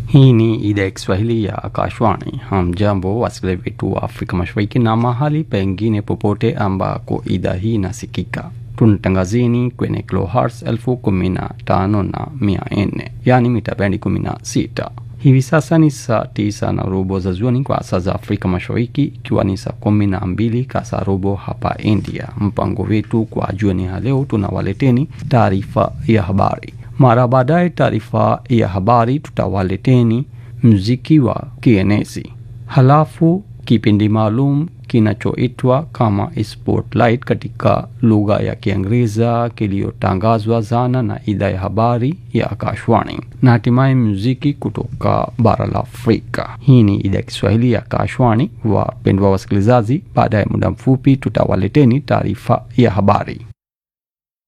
Hii ni idhaa ya Kiswahili ya Akashwani. Hamjambo wasikilizaji wetu wa Afrika Mashariki na mahali pengine popote ambako idhaa hii inasikika. Tunatangazini kwenye kilohertz elfu kumi na tano na mia nne yaani mita bendi 16. Hivi sasa ni saa tisa na robo za jioni kwa saa za Afrika Mashariki, ikiwa ni saa kumi na mbili kasa robo hapa India. Mpango wetu kwa jioni ya leo, tunawaleteni taarifa ya habari. Mara baadaye taarifa ya habari tutawaleteni mziki wa kienezi, halafu kipindi maalum kinachoitwa kama Spotlight katika lugha ya Kiingereza kiliyotangazwa zana na idhaa ya habari ya Akashwani, na hatimaye muziki kutoka bara la Afrika. Hii ni idhaa ya Kiswahili ya Akashwani. Wapendwa wasikilizaji, baada ya muda mfupi tutawaleteni taarifa ya habari.